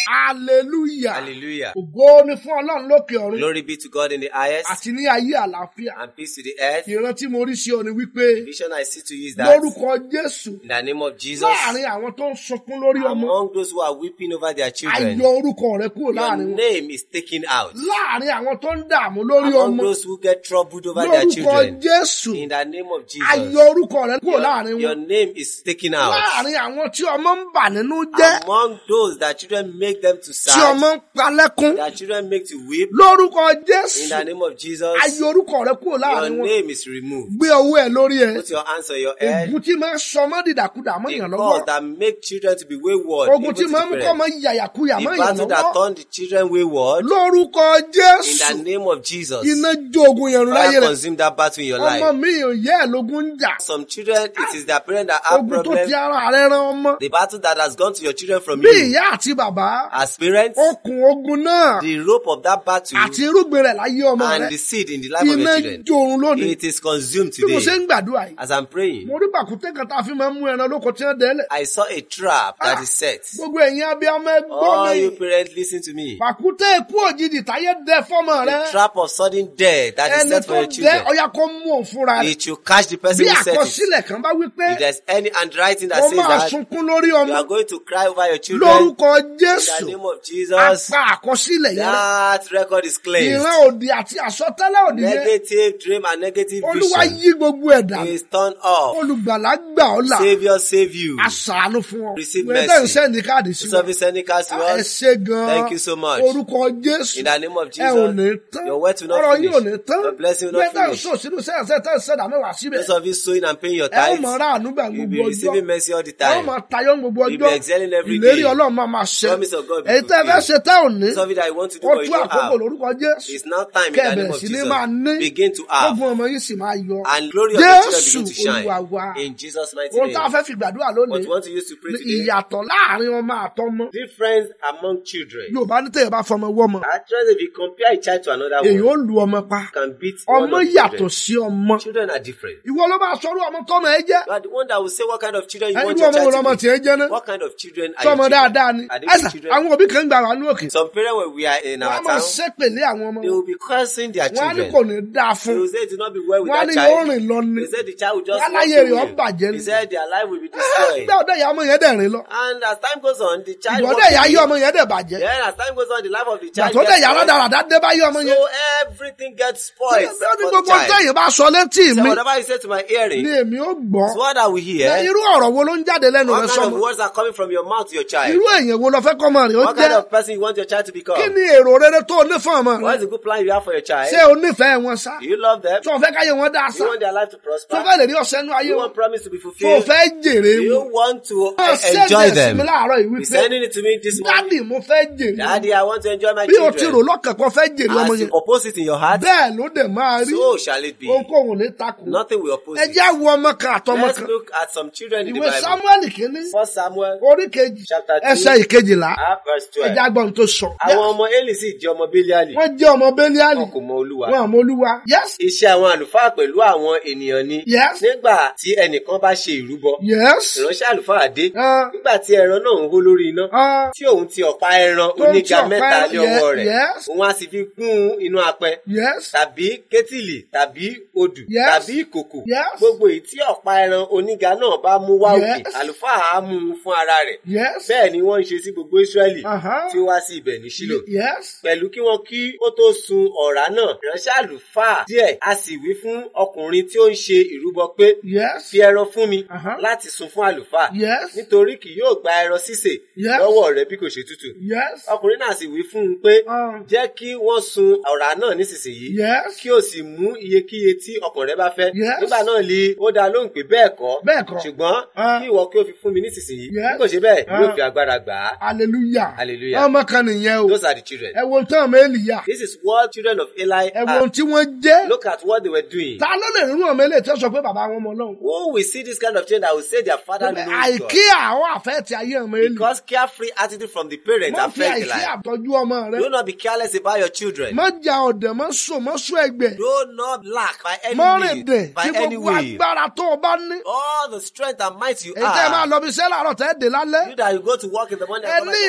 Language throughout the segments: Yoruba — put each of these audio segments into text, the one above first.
hallelujah Hallelujah. ògo ni fún ọlọ́run lókè ọ̀run Glory be to God in the highest àti ní ayé àlàáfíà and peace to the earth. ìran tí mo rí sí ọ ni wípé Vision I see to you is that lórúkọ jésù in the name of Jesus, láàrin àwọn tó ń sunkún lórí ọmọ among those who are weeping over their children, ayọ orúkọ rẹ kúrò your láàrin wọn name is taken out. láàrin àwọn tó ń dààmú lórí Among ọmọ those who get troubled over their lórúkọ children, jésù in the name of ayọ Jesus, orúkọ rẹ kúrò láàrin your, your wọn name is taken out. láàrin àwọn tí ọmọ ń bà nínú jẹ́ Among those that children make them to tí ọmọ sad, ń palẹ́kún that children make to weep, lórúkọ in jésù the name of Jesus, ayọ orúkọ rẹ kúrò your láàrin wọn name is removed. gbé ọwọ́ ẹ lórí ẹ Put your hands on your head. ègún tí máa ń sọmọ dìdàkudà mọ́ The èèyàn cause lọ́wọ́ that make children to be wayward, ogun even tí to máa ń the mú kọ́ parents. mọ́ yàyàkuyà The mọ́ èèyàn battle that lọ́wọ́ turned the children wayward, lórúkọ in jésù the name of Jesus, iná jó ogun yẹn rún láyé fire rẹ consume that battle in your ọmọ life. mi ò yẹ ẹ lógún ń jà Some children, it is their parents that have ogun tó problem. ti ara rẹ ran ọmọ The battle that has gone to your children from bí you. ìyá àti bàbá As parents, okùn ogun náà the rope of that battle àti irúgbìn rẹ láyé ọmọ rẹ and the seed in the life of iná your children, jó orun lónìí it is consumed bí mo ṣe today. ń gbàdúrà yìí As I'm praying, mo rí pàkúté kan tá a fi máa ń mú ẹran lóko tí wọn dẹ́lẹ̀ I saw a trap that is set. gbogbo ẹ̀yin abiyamọ ẹgbọ́n All mi you parents, listen to me. pàkúté ikú òjijì táyé dẹ fọ́mọ rẹ The trap of sudden death that is ẹni set tó for your dẹ children, ọyà kó mú òun fúnra rẹ it should catch the person bí who set it. àkọsílẹ̀ kan bá wí pé If there's any handwriting that wọ́n says máa that, sunkún lórí you ọmọ are going to cry over your children lórúkọ in the jésù name of Jesus. apá àkọsílẹ̀ yẹn rẹ That record is cleansed. ìran òdì àti àsọtẹ́lẹ̀ òdì yẹn Negative dream and negative olúwa vision yí gbogbo ẹ̀ dànù is turned off. olùgbàlà gbà ọ́ là Savior save you. aṣàánú fún ọ Receive wẹ́n tẹ́ ń mercy. sẹ́ni káàdì sí wa Service any cast to ẹ us. ṣe gan-an Thank you so much. orúkọ jésù In the name of ẹ ò ní Jesus. tán Your word will not ọ̀rọ̀ yín ò finish. ní tán Your blessing will wẹ́n not tẹ́ ń finish. sọ sínú sẹ́yìn tẹ́ ń sẹ́dá mẹ́wàá síbẹ̀ Those of you sowing and paying your ẹ ó tithes, mọ̀ ọ́rá ànúgbà you'll gbogbo be ọjọ́ receiving mercy all the ẹ ó time. mọ̀ tayọ gbogbo You'll be ọjọ́ excelling every ìlérí day. ọlọ́run máa máa ṣe Promise of God will èyí be tẹ́ ẹ fẹ́ fulfilled. ṣe tẹ́ ò ní Something that you want to do ó but you tú don't àkókò have. lórúkọ jésù It's now time in the name kẹ́ẹ̀bẹ̀rẹ̀ of sí ní máa ní Jesus. Begin to have. ogun ọmọ yìí sì máa yọ And glory of the children jésù begin to shine. olúwa wa In Jesus' mighty ohun tá a name. fẹ́ fi gbàdúrà What lónìí you want to use to pray ní today? ìyàtọ̀ láàrin ọmọ àtọmọ Difference among children. yorùbá ní tẹ̀yẹ̀ bá fọmọ wọ́mọ Actually, if you compare a child to another èyí ó one, lu ọmọ pa you can beat one ọmọ of the yàtọ̀ children. sí ọmọ Children are different. ìwọ ló máa sọrú ọmọ tọmọ ẹ jẹ You are the one that will say what kind of children you ẹ want irú your ọmọ wo child lọmọ to be. tiẹ̀ jẹ́ náà What kind of children are sọmọ your dáadáa children? ni Are they ẹsà good children? àwọn òbí kan ń gbà wá ní òkè Some parents when we are in wọn á our máa town, ṣépèlé àwọn ọmọ they will be cursing their wọn á ní children. kò ní dáa They fún will say it will not be well with wọn á that ní yóò child. rìn lọ ni They said the child will just wọn walk láyé rẹ̀ ọ́ away. bàjẹ́ He ni said their life will be destroyed. gbà ọdẹ ìyá ọmọ yẹn dẹ̀ rìn lọ And as time goes on, the child ìwọ walks ọdẹ ìyá away. yí ọmọ yẹn dẹ̀ bàjẹ́ Then as time goes on, the life of the gbà child tó dẹ̀ gets ìyá spoiled. lọ́dàrà dá bá yí ọmọ yẹn So everything gets spoiled ó for ní the gbogbo child. tẹ̀yìn bá sọ létí So mi whatever you say to my hearing, ni èmi ó gbọ́ is what I will Ẹ, hear. irú ọ̀rọ̀ wo ló ń jáde lẹ́nu rẹ What kind of sọmọ words are coming from your mouth to your child? irú èèyàn wo lọ fẹ́ kọ́mọ rẹ̀ ó What kind jẹ́ of person you want your child to become? kí ni èrò rere tó o ní fún ọmọ rẹ What is the good plan you have for your child? ṣé o nífẹ̀ẹ́ wọn sá Do you love them? tó o fẹ́ káyé wọn dáa Do sá you want their life to tó o prosper? fẹ́ lè rí ọ̀sẹ̀ nú Do ayé you wọn want promise to be tó o fulfilled? fẹ́ jèrè Do you wọn want to Ó eh, enjoy ṣẹ́gun sí them? mi láàárọ̀ yìí He's wípé sending it to me this morning. dádì mo fẹ́ jèrè wọn. Daddy, I want to enjoy my bí o ti rò children. lọ́kàn kan fẹ́ jèrè ọmọ As yẹn you oppose it in your heart, bẹ́ẹ̀ ló dẹ̀ máa rí so shall it be. ohunkóhun ní takò Nothing will oppose ẹ it. jẹ́ wo ọmọ kan àtọmọ Let's kan look at some children in the ìwé Bible. samuel kìíní First Samuel, orí kejì chapter two, ẹsẹ̀ ìkejìlá ah, verse ẹ jẹ́ 12. agbọ́n tó sọ. Àwọn ọmọ Eli sì jẹ́ ọmọ Beliali. wọ́n jẹ́ ọmọ bẹ́líálì Wọn kò mọ Olúwa. wọn àmọ́ olúwa yes Iṣẹ́ àwọn àlùfáà pẹ̀lú àwọn ènìyàn ni. yes Nígbà tí ẹnìkan bá ṣe ìrúbọ, yes ìránṣẹ́ àlùfáà dé. Ah, Nígbà tí ẹran náà ń hó lórí iná, ah, tí òun ti ọ̀pá ẹran Tó ń ti oníga ọ̀pá mẹ́ta ẹran- lé ọwọ́ rẹ̀, yes. òun á sì fi gún inú apẹ. yes tàbí kétìlì tàbí odù Yes. tàbí ìkòkò Yes. gbogbo èyí tí ọ̀pá ẹran oníga náà bá mú wá òkè Yes. àlùfáà á mú un fún ara rẹ̀ yes bẹ́ẹ̀ ni wọ́n ń ṣe sí gbogbo Ísírẹ́lì Aha. tí ó wá sí ibẹ̀ ní Ṣílò yes pẹ̀lú kí wọ́n kí ó tó sun ọ̀rá náà ìránṣẹ́ àlùfáà díẹ̀ a sì wí fún ọkùnrin tí ó ń ṣe ìrúbọ pé yes fi ẹran fún mi Aha. láti sun fún àlùfáà yes nítorí kì yóò gba ẹran sísè Yes. lọ́wọ́ rẹ̀ bí kò ṣe tútù yes ọkùnrin náà sì wí fún un pé Ah. jẹ́ kí wọ́n sun ọ̀rá náà nísinsìnyí yes kí o sì mú iyekíye tí ọkàn rẹ bá fẹ́. Yes. nígbà náà li ó dá lóhùn pé bẹ́ẹ̀ kọ́. Bẹ́ẹ̀ kọ́. ṣùgbọ́n Ah. kí ìwọ kí o fi fún mi nísinsìnyí. Yes. bí kò ṣe bẹ́ẹ̀ Ah. yóò fi agbára gbà á. hallelujah Hallelujah. ọmọ kan nìyẹn o those are the children. ẹ wo tán ọmọ èlìyà this is what children of Eli ẹ wo are. ohun tí wọ́n jẹ́ look at what they were doing. ta ló lè rírun ọmọ èlìyà tí wọ́n sọ pé bàbá wọn mọ Ọlọ́run who will see this kind of children that will say their father knows God. àìkí àwọn àfẹ́ ti ayé ọmọ èlìyà because carefree attitude from the parents má fi affect the àìkí life. àtọ́jú ọmọ rẹ do not be careless about your children. má ja ọ̀dẹ̀ má sùn má sún ẹgbẹ́ do not lack by any má rìn means dẹ̀ by tí any gbogbo way. agbára tó o bá ní all the strength and might you èyí tẹ́ ẹ máa have. lọ bí iṣẹ́ láàárọ̀ tẹ́ ẹ dé lálẹ́ You that you go to work in the morning ẹ and come ní back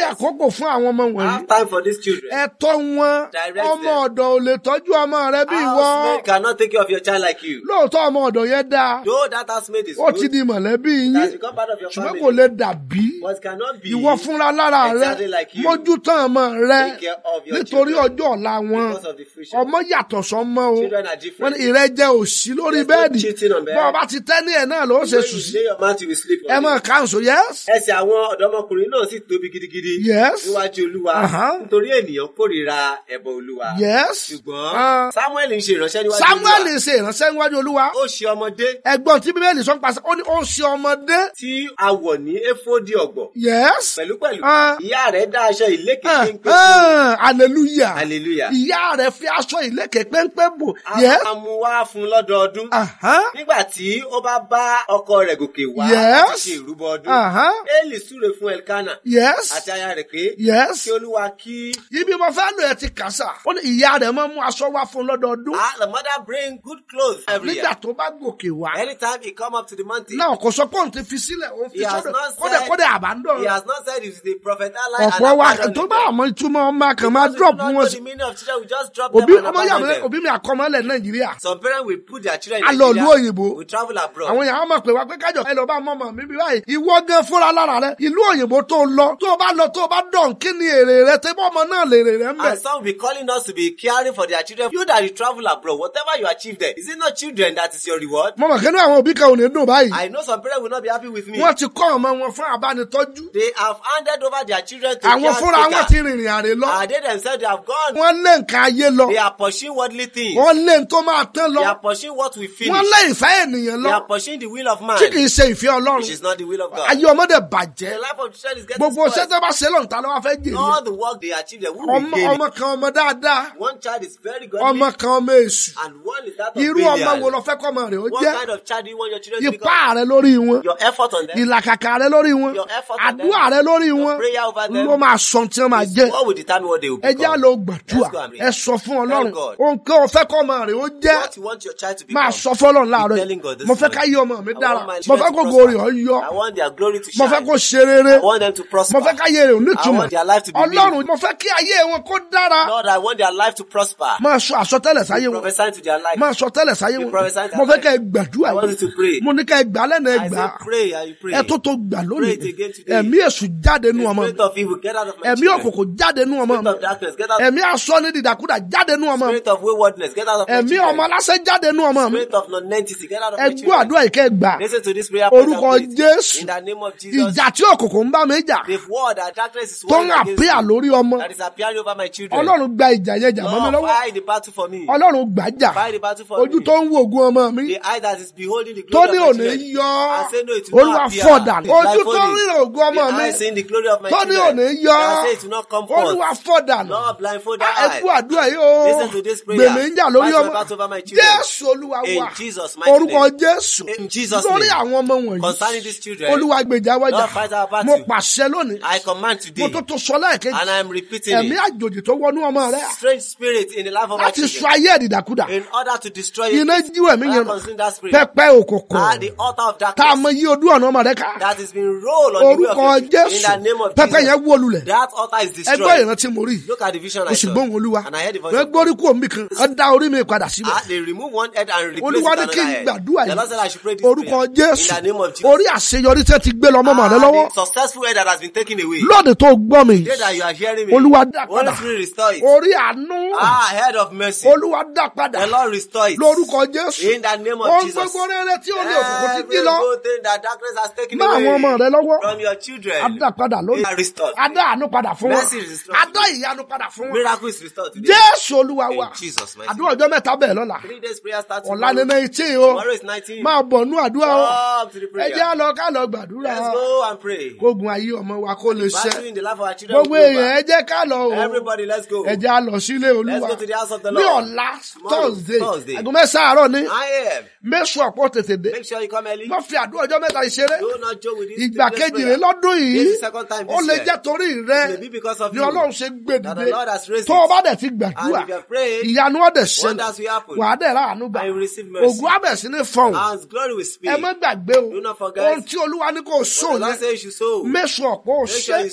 parents. àkókò fún àwọn ọmọ wọ̀nyí Have time for these children. ẹ̀tọ́ wọn Direct ọmọ them. ọ̀dọ̀ ò lè tọ́jú ọmọ rẹ bí ìwọ Housemaid cannot take care of your child like you. lóòótọ́ ọmọ ọ̀dọ̀ yẹn dáa Though that housemaid is ó ti good, di mọ̀lẹ́bí has yín become part of your ṣùgbọ́n family. kò lè dàbí But cannot be ìwọ fúnra lára rẹ exactly like you. mójútó ọmọ rẹ Take care of your nítorí children ọjọ́ ọ̀la wọn because of the future. ọmọ yàtọ̀ sọmọ o Children are wọn different. ní ìrẹ́jẹ òsì lórí There's no bẹ́ẹ̀dì cheating on bed. bọ́ọ̀ bá ti tẹ́ ní ẹ̀ náà ló ṣe When sùn you sí lay your mouth, you will sleep ẹ on mọ̀ it. káńsó yẹ́s Ẹsẹ̀ àwọn ọ̀dọ́mọkùnrin náà sì tóbi gidigidi Yes. níwájú Olúwa Uh-huh. nítorí ènìyàn kórìíra ẹbọ Olúwa. yẹ́s Ṣùgbọ́n Samuel ń ṣe ìránṣẹ́ níwájú Samuel Olúwa. ṣe ìránṣẹ́ níwájú olúwa Ó ṣe ọmọdé ẹ̀gbọ́n tí bíbélì sọ ń pàṣẹ ó ní ó ń ṣe ọmọdé tí a wọ̀ ní éfódì ọ̀gbọ̀. yẹ́s Pẹ̀lúpẹ̀lú, Ah. ìyá rẹ̀ dá aṣọ ìlékè péńpé fún hallelujah Hallelujah. ìyá rẹ̀ fi aṣọ ìlékè péńpé bò a yẹ́s máa mú wá fún lọ́dọọdún. Aha. Nígbà tí ó bá bá ọkọ rẹ̀ gòkè wá Yes. láti ṣe ìrúbọ ọdún, Aha. Élì súre fún Elkana Yes. àti aya rẹ̀ pé Yes. kí Olúwa kí Ibi mo fẹ́ lò ẹ ti kà sá. Ó ní ìyá rẹ̀ máa mú aṣọ wá fún lọ́dọọdún. ah, the mother bring good clothes every Nígbà year. tó bá gòkè wá. Anytime he come up to the mountain, Náà kò sọ pé òun ti fi sílẹ̀, òun fi He has sọ́dọ̀ not kódẹ̀ said- kódẹ̀ àbádọ́. he has not said he's the prophet Eli and Ọ̀pọ̀ wa abandoned tó them. bá àmọ́ ìtumọ̀ ọmọ kan máa Because we drop do not wọn know sí. the meaning of children, we just drop Òbí them and ọmọ yà abandon mí them. òbí mi àkọ́mọ́lẹ̀ Nàìjíríà. Some parents will put their children A in lọ ìlú Nigeria, òyìnbó. we travel abroad. Àwọn èèyàn á mọ̀ pé wá pé kájọ ẹ lọ bá mọ́mọ́ mi bí báyìí. Ìwọ gan fúnra lára rẹ̀. Ìlú òyìnbó tó lọ. Tó o bá lọ tó o bá dọ̀n kí ni èrè rẹ̀ tẹ́ bọ́ ọmọ náà lè rè rẹ̀ ń bẹ̀. And some will be calling us to be caring for their children. You that you travel abroad, whatever you achieve there, is it not children that is your reward? Mo mọ̀ kí ní àwọn òbí kan ò ní dùn báyìí. I know some parents will not be happy with me. Wọ́n ti kọ́ ọmọ wọn fún abánitọ́jú. They have handed over their children to Àwọn fúnra wọn caretaker. ti rìnrìn àrè lọ. And they themselves, they have gone. Wọ́n lé nǹkan ayé lọ. They are pursuing worldly things. Wọ́n lé n tó máa tán They lọ. are pursuing what we finish. Wọ́n lé ìfẹ́ ènìyàn They lọ. are pursuing the will of man, Tí kì í ṣe ìfẹ́ which Ọlọ́run. is not the will of God. Ayé ọmọdé bàjẹ́. The life of children is getting Gbogbo spoiled. iṣẹ́ tó bá ṣe lọ́nà ta ló wá fẹ́ jèrè. All the work they achieve, they will Ọmọ regain ọmọ it. kan ọmọ dáadáa. One child is very godly, Ọmọ kan ọmọ èṣù. and one is that of Irú ọmọ wo Belial. lọ fẹ́ kọ́ ọmọ rẹ̀ ó What jẹ́? kind of child do you want your children to become? Ipá rẹ lórí wọn. Your effort on them, Ìlàkàkà rẹ lórí wọn. Your effort on them. Àdúrà rẹ lórí Your wọn. prayer over them. Ló máa sọ tí wọ́n máa jẹ́. what will determine what they will Ẹ já become. lọ gbàdúrà. Let's go and read. Ẹ sọ fún Ọlọ́run. Tell God. Ohun kan ò fẹ́ kọ́ ọmọ rẹ̀ ó jẹ́. What you want your child to Máa become. sọ fọ́lọ́run láàárọ̀ telling God yìí. this Mo fẹ́ morning. ká yí ọmọ mi I dára. want my Mo children fẹ́ to kó prosper. gorí ọ yọ. I want their glory to Mo shine. fẹ́ kó ṣe rere. I want them to prosper. Mo fẹ́ ká yé rẹ̀ ò I nítumọ̀. want their life to be Ọlọ́run meaningful. mo fẹ́ kí ayé wọn kó dára. Lord, I want their life to prosper. Máa sọ àsọtẹ́lẹ̀ sáyé wọn. Prophesy to their life. Máa sọ tẹ́lẹ̀ sáyé You wọn. prophesy to Mo their fẹ́ kẹ́ ẹ life. gbàdúrà I want you yìí. to pray. Mo ní ká ẹ gbà lẹ́nu ẹ I gbà. say pray and you pray. Ẹ tó tó gbà Pray lónìí. it again today. Ẹ̀mí èṣù jáde nú The ọmọ mi. spirit of evil, get out of my Ẹ̀mí children. òkùnkùn jáde nú ọmọ mi. Spirit of darkness, get out. Ẹ̀mí asọ́ ní dìdàkudà jáde nú ọmọ mi. Spirit of waywardness, get out of my Ẹ̀mí ọmọ children. aláṣẹ jáde nú ọmọ mi. Spirit of non-entity, get out of Ẹ my gbọ́ children. àdúrà yìí kẹ́ ẹ gbà. Listen to this prayer. point Orúkọ and pray it. Jésù. In the name of Jesus. Ìjà tí òkùnkùn ń bá mi jà. The word that darkness is Tó ń warring against àpéyà me, lórí ọmọ. that is appearing over my children. Ọlọ́run gba ìjà yẹn jà mọ́ mi Lord, lọ́wọ́. fight the battle for me. Ọlọ́run gbà jà. Fight the battle for Ojú me. tó ń wo ògùn ọmọ mi. The eye that is beholding the Tó glory ní of my òní children. yọ. I say no, it will Olúwa not appear. fọ̀dà. It's Ojú tó ń blindfolding. ríran ògùn ọmọ The mi. eye seeing the glory of my Tó ní children. òní yọ. I say it will not come forth. Olúwa fọ̀dà. Lord, blindfold Ẹ that kú eye. àdúrà yìí o. Listen to this prayer. Gbèmí ń jà lórí Fight my ọmọ. battle over my children. Jésù Olúwa In wa. Jesus' mighty Orúkọ name. Jésù. In Jesus' Lórí name. àwọn ọmọ wọ̀nyí. Concerning these children, Olúwa gbèjà wájà. Lord, fight our battle. Mo pàṣẹ lónìí. I command Mo today, tó tó sọ lẹ́ẹ̀kejì. and I am repeating Ẹ̀mí it. àjòjì tó wọnú ọmọ rẹ̀. Strange spirit in the life of my Láti sọ children. ayé ẹ̀dìdàkudà. In order to destroy it, Iná jíwọ̀ ẹ̀mí I yẹn. consume that spirit. Pẹpẹ òkùnkùn. Ah, the altar of Tá a darkness mọ yí ojú ọ̀nà ọmọ rẹ̀ ká. that has been rolled on the way Orúkọ of your children. In Jésù. the name of Pẹpẹ Jesus. yẹn wó lulẹ̀. That altar is Ẹgbẹ́ destroyed. ìrántí mo rí. Look at the vision Mo I sì saw. gbóhùn Olúwa. And I heard the voice Wọ́n of God. gbórí kúrò níbì kan. Wọ́n dá orí mi padà síbẹ̀. Ah, they remove one head and replace Olúwa it ní with kí n another head. gbàdúrà The Lord said I should pray yìí. this Orúkọ prayer. Jésù. In the name of Jesus. Orí àṣeyọrí tẹ́ ti gbé lọ mọ́mọ́ rẹ Ah, lọ́wọ́. the successful head that has been taken away. Lóde tó gbọ́ mi. Today that you are hearing me. Olúwa dá Holy padà. Spirit restore it. Orí àánú. Ah, head of mercy. Olúwa dá padà. The Lord restore it. Lórúkọ Jésù. In the name of Ohun Jesus. gbogbo rere tí ó ní òkùnkùn ti Every jí lọ. good thing that darkness has taken Má àwọn ọmọ rẹ away lọ́wọ́. from your children. A dá padà lónìí. They are restored. A dá àánú padà fún wọn. Mercy is restored. A dá ìyanu padà fún wọn. Miracle is restored today. Jésù Olúwa wa. In Jesus' mighty Àdúrà ọjọ́ mẹ́ta bẹ́ẹ̀ lọ́la. Three days prayer starts Ọ̀la tomorrow. ní nineteen o. Tomorrow is 19. Máa bọ̀ nú àdúrà o. Come to the Ẹ prayer. jẹ́ á lọ ká lọ gbàdúrà. Let's go and pray. Kógun ayé ọmọ wa kó lè Battle ṣẹ. in the life of our children. Gbogbo will go èèyàn ẹ back. jẹ́ ká lọ o. Everybody, let's go. Ẹ jẹ́ á lọ sílé Let's Olúwa. go to the house of the Ní Lord. ọ̀la Tomorrow, Thursday. Thursday. Àgọ́ mẹ́sàn-án àárọ̀ ní. I am. Méṣù ọ̀pọ̀ tètè dé. Make sure you come early. Wọ́n fi àdúrà ọjọ́ mẹ́ta ìṣeré. Do not joke with this. Ìgbà this kejì prayer. rẹ̀ lọ́dún yìí. This is the second time Ó this lè year. jẹ́ torí rẹ̀. Maybe because of Ni you. Ọlọ́run ṣe gbé That dìde. the Lord has raised Tó o it. bá dẹ̀ ti And gbàdúrà. if you have prayed, Ìyanu ọ̀dẹ̀ ṣẹlẹ̀. wonders will happen. Wà á dẹ̀ ráàánú gbà. And you will receive mercy. Ògùn abẹ̀ sí ní fọ̀hún. And glory will speak. Ẹ má gbàgbé o. Do not forget. Ohun tí Olúwa ní kò What sóò the Lord yẹn. says you sow. Méṣù ọ̀pọ̀ ò Make sure ṣe. you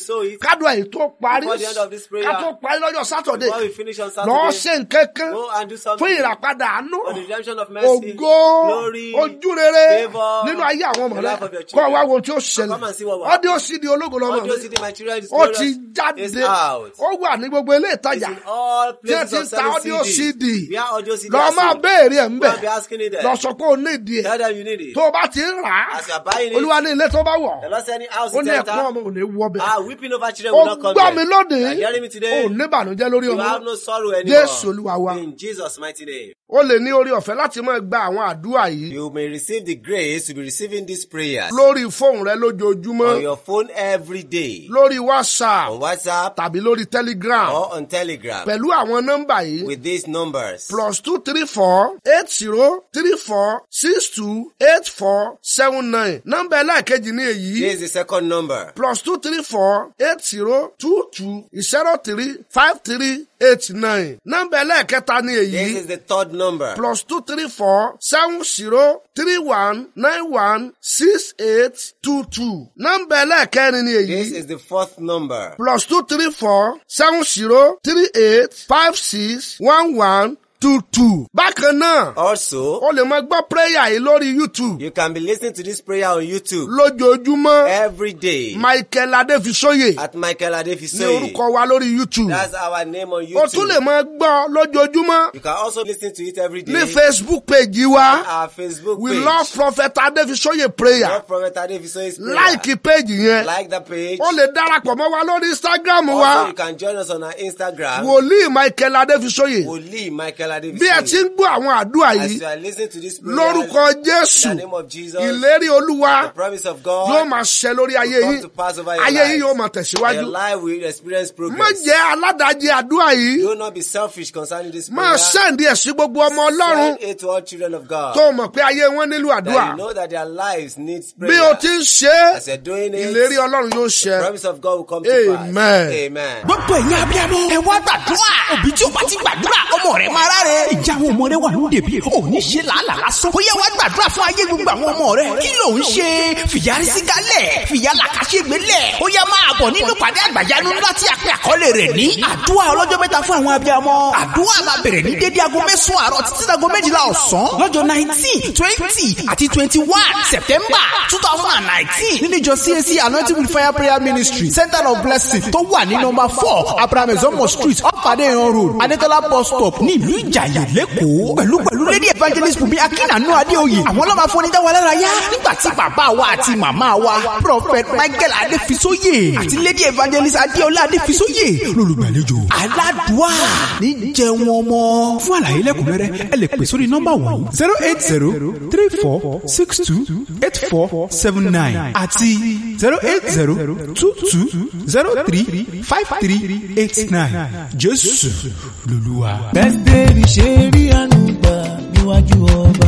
sow it, kádùn èyí tó parí Before the end of this prayer, ká tó parí lọ́jọ́ sátọ̀dé before we finish on lọ́ọ́ Saturday, ṣe nǹkan kan go and do fún something ìràpadà àánú for the redemption of mercy, ògo glory, ojú rere favour, nínú ayé àwọn ọmọ the rẹ life of your kọ́ children. wá wo tí ó Come and see what will ṣẹlẹ̀ ọdẹ ó sì di ológo lọ́mọ Audio rẹ CD material is ó ti glorious. It's jáde out. ó wà ní gbogbo ilé It's ìtajà in all tí ẹ places ti ń of ta selling audio CD. CD Where audio CD lọ are máa sold. béèrè ẹ̀ ń Go bẹ̀ and be asking it there. lọ sọ pé ó ní ìdí ẹ̀ Tell them you need it. tó o bá ti ń rà á As you are buying it, olúwa ní ilé tó bá wọ̀ the Lord said any house ó you ní ẹ̀kún enter, ọmọ ò ní wọ bẹ̀ ah, weeping over children ó will not come gbọ́ mi there. lónìí You are hearing me ó today? ní ìbànújẹ́ lórí You ọmọ have no sorrow anymore. jésù olúwa wa In Jesus' mighty name. ó lè ní orí ọ̀fẹ́ láti máa gba àwọn àdúrà yìí You may receive the grace to be receiving these prayers lórí fóònù rẹ lójoojúmọ́ on your phone every day, lórí whatsapp on WhatsApp tàbí lórí telegram or on Telegram pẹ̀lú àwọn nọ́mbà yìí with these numbers. plus two three four eight zero three four six two eight four seven nine nọ́mbà ẹlẹ́ẹ̀kejì ní èyí This is the second number. plus two three four eight zero two two zero three five three eight nine nọ́mbà ẹlẹ́ẹ̀kẹta ní This èyí is the third number. plus two three four seven zero three one nine one six eight two two nọ́mbà ẹlẹ́ẹ̀kẹrin ní This èyí is the fourth number. plus two three four seven zero three eight five six one one two two. bákan náà Also, o lè máa gbọ́ prayer yìí lórí youtube you can be listening to this prayer on YouTube lójoojúmọ́ every day michael adéfisóyè at Michael ní Adefisoye. orúkọ wa lórí youtube That's our name on o tún lè YouTube. máa gbọ́ lójoojúmọ́ You can also listen to it every day ní facebook page wa our Facebook we page. love prophet adéfisóyè prayer Love Prophet Adefisoye's prayer. láìkì page yẹn Like the page. o lè darapọ̀ mọ́ wa lórí instagram Also, wa you can join us on our Instagram. wòlíì michael adéfisóyè Wòlíì Michael bí ẹ ti Adefisoye. ń gbọ́ àwọn àdúrà As yìí you are listening to this prayer, lórúkọ in jésù the name of Jesus, ìlérí olúwa the promise of yóò God máa ṣẹ lórí ayé will come yín to pass over your ayé life. yín yóò máa And tẹ̀síwájú Your life will experience má progress. jẹ́ aládàájẹ́ àdúrà yìí Do not be selfish concerning this máa prayer. sẹ́ǹdí ẹ̀ sí gbogbo ọmọ ọlọ́run Send it to all children of God. tó mọ̀ pé ayé wọn nílò àdúrà That you know that their lives need bí o prayer. ti ń ṣe é As you're doing ìlérí it, ọlọ́run yóò ṣẹ the promise of God will come to Amen. pass. Amen. gbogbo ẹ̀yin abiyamọ ẹ wá gbàdúrà òbí tí o bá ti gbàdúrà ọmọ rẹ máa ráre. ìjà àwọn ọmọ rẹ wà lóde bí òní ṣe làálàá lásán. ó yẹ wá gbàdúrà fún ayé gbogbo àwọn ọmọ rẹ. kí ló ń ṣe fìyàrí sígálẹ̀ fìyà làkàṣègbè lẹ̀. ó yẹ máa bọ̀ nínú pàdé àgbàyanu ńlá tí a pè àkọlé rẹ̀ ní. àdúrà ọlọ́jọ́ mẹ́ta fún àwọn abiyamọ. àdúrà máa bẹ̀rẹ̀ ní dédé aago mẹ́sàn-án àárọ̀ títí dago méjìlá ọ̀sán. lọ́jọ́ nineteen twenty àti twenty one september two thousand and nineteen. nínú ìjọ CAC anointing with fire prayer ministry center of blessing tó wà ní nọmba four abraham ezomo street ọ̀pàdé ìran road adétọ́lá bus stop ní ìlú ìjàyè lẹ́kọ̀ọ́ pẹ̀lú pẹ̀lú lady evangelist bùnmi akínàánú adéoyè àwọn ọlọ́mà fún onídàá wa lára yá nígbà tí bàbá wa àti màmá wa prophet michael adéfisóyè àti lady evangelist adéọlá adéfisóyè lólùgbàlejò aládùá ní jẹun ọmọ fún àlàyé lẹ́kùnrẹ́rẹ́ ẹ lè pè sórí nọ́mbà wọ̀nyí zero eight zero three four six two eight four seven nine àti zero eight zero two two zero three five three eight nine jésù lolúwa. bẹ́sẹ̀rì ṣe rí àánú gbà níwájú ọba.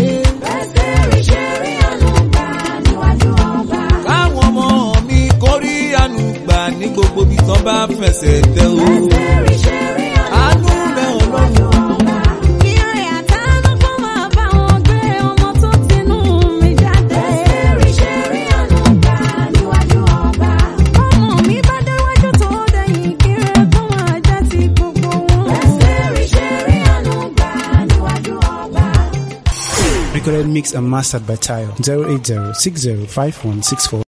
Bẹ́sẹ̀rì ṣe rí àánú gbà níwájú ọba. káwọn ọmọ mi kó rí àánú gbà ní gbogbo ibi tán bá fẹsẹ̀ tẹ o. Bẹ́sẹ̀rì ṣe rí àánú rẹ̀ ọlọ́run. ọba. Ire àtàánú kó máa bá wọn gbé ọmọ tó tinú mi jáde. Bẹ́sẹ̀rì ṣe rí àánú gbà níwájú ọba. Ọmọ mi bá déwájú tó dẹ̀yìn kiri kó máa jẹ́ ti gbogbo wọn. Bẹ́sẹ̀rì ṣe rí àánú gbà níwájú ọba. Recorded mix and mastered by Tayo 080 6051